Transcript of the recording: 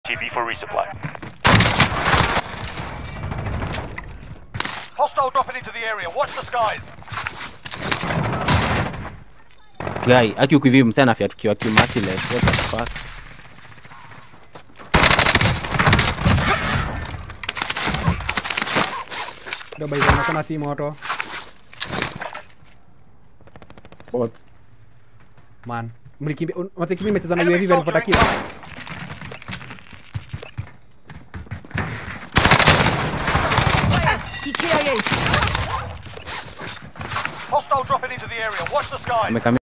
TV for resupply. Hostile dropping into the area. Watch the skies. Guy, aki ukivi msana afya tukiwa kimerciless. What the fuck? Ndio by the way, nasema si moto Bots. man mlikimbia un- wasekimi imecheza na UAV walipata kill Hostile dropping into the area. Watch the skies. Amekamia